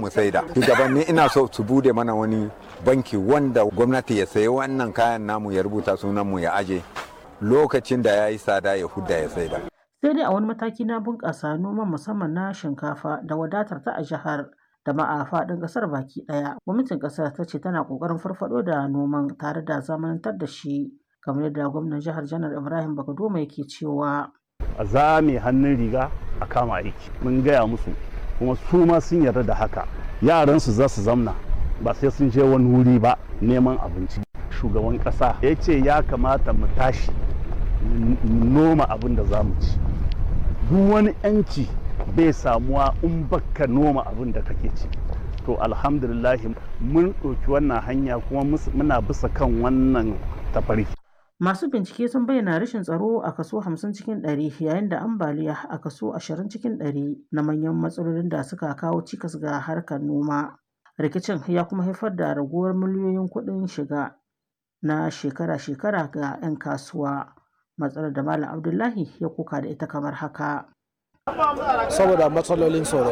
mu saida shugabanni ina so su bude mana wani banki wanda gwamnati ya sayi wannan kayan namu ya rubuta sunan mu ya aje lokacin da ya yi tsada ya hudda ya saida sai dai a wani mataki na bunƙasa noman musamman na shinkafa da wadatar ta a jihar da ma a faɗin ƙasar baki ɗaya gwamnatin ƙasar ta ce tana ƙoƙarin farfaɗo da noman tare da zamanantar da shi kamar yadda gwamnan jihar janar ibrahim bakadoma yake cewa a zame hannun riga a kama aiki mun gaya musu kuma su ma sun yarda da haka yaransu za su zamna ba sai sun je wani wuri ba neman abinci shugaban ƙasa ya ce ya kamata mu tashi noma abin da za mu ci duk wani 'yanci bai samuwa in baka noma abin da kake ci to alhamdulillahi mun ɗauki wannan hanya kuma muna bisa kan wannan tafarki Masu bincike sun bayyana rashin tsaro a kaso 50 cikin 100 yayin da ambaliya a kaso 20 cikin 100 na manyan matsalolin da suka kawo cikas ga harkar noma. Rikicin ya kuma haifar da raguwar miliyoyin kuɗin shiga na shekara-shekara ga 'yan kasuwa. Matsalar da Malam Abdullahi ya kuka da ita kamar haka. Saboda matsalolin tsaro.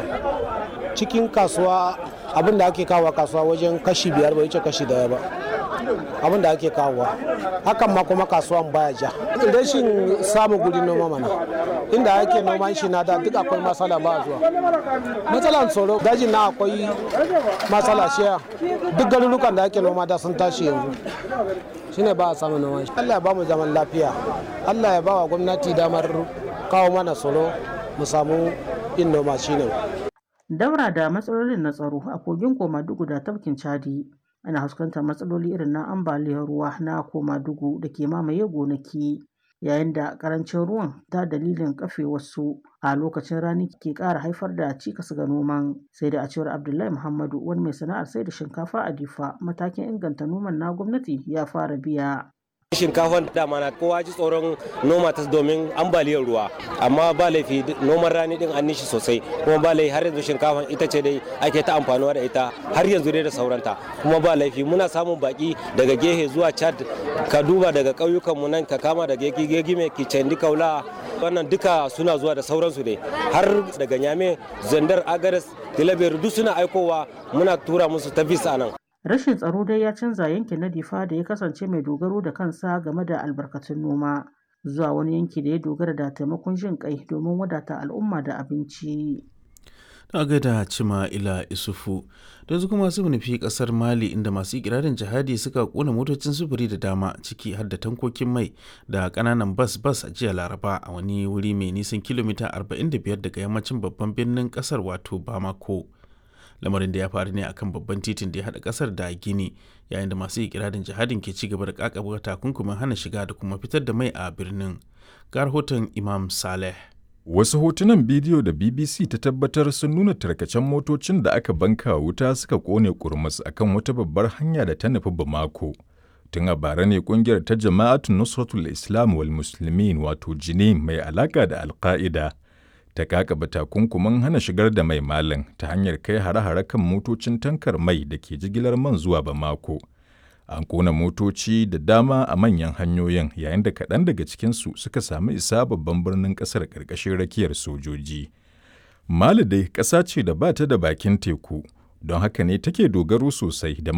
Cikin kasuwa abin da ake kawo kasuwa wajen kashi biyar bai wuce kashi daya ba. abin da ake kawowa hakan ma kuma kasuwan baya ja rashin samun guri noma mana inda ake noman shi na da duk akwai matsala ba zuwa matsalan tsoro dajin na akwai matsala shiya duk garurukan da ake noma da sun tashi yanzu shine ba a samun noman shi Allah ya ba mu zaman lafiya Allah ya ba wa gwamnati damar kawo mana tsoro mu samu yin noma shine daura da matsalolin na tsaro a kogin komadugu da tafkin chadi ana fuskantar matsaloli irin na ambaliyar ruwa na komadugu da ke mamaye gonaki yayin da karancin ruwan ta dalilin kafe wasu a lokacin rani ke ƙara haifar da cikas ga noman sai da a cewar abdullahi muhammadu wani mai sana'ar sai da shinkafa a difa matakin inganta noman na gwamnati ya fara biya shinkafan dama na kowa ji tsoron noma ta domin ambaliyar ruwa amma ba laifi noman rani din an nishi sosai kuma ba laifi har yanzu shinkafan ita ce dai ake ta amfanuwa da ita har yanzu dai da sauranta kuma ba laifi muna samun baki daga gehe zuwa chad ka duba daga ƙauyukan mu nan ka kama daga gegime kicendi kaula wannan duka suna zuwa da sauransu ne har daga nyame zandar agares tilabiyar duk suna aikowa muna tura musu ta bisa nan Rashin tsaro dai ya canza yankin na Difa da ya kasance mai dogaro da kansa game da albarkatun noma zuwa wani yanki da ya dogara da taimakon jin kai domin wadata al'umma da abinci. Na gaida cima ila isufu da su kuma su nufi kasar Mali inda masu ikirarin jihadi suka kona motocin sufuri da dama ciki har da tankokin mai da kananan bas bas a jiya Laraba a wani wuri mai nisan kilomita 45 daga yammacin babban birnin kasar wato Bamako. lamarin da ya faru ne akan babban titin da ya haɗa ƙasar da gini yayin da masu ikirarin jihadin ke ci gaba da kakaba takunkumin hana shiga da kuma fitar da mai a birnin ga rahoton imam saleh wasu hotunan bidiyo da bbc ta tabbatar sun nuna tarkacen motocin da aka banka wuta suka kone kurmus akan wata babbar hanya da ta nufi bamako tun a bara ne kungiyar ta jama'atu nusratul islam wal muslimin wato jini mai alaka da alka'ida ta kakaba takunkumin hana shigar da mai malin ta hanyar kai hare-hare kan motocin tankar mai da ke jigilar man zuwa Bamako. An kona motoci da dama a manyan hanyoyin yayin da kaɗan daga cikinsu suka sami isa babban birnin ƙasar ƙarƙashin rakiyar sojoji. Mali dai ƙasa ce da ba ta da bakin teku, don haka ne take dogaro sosai da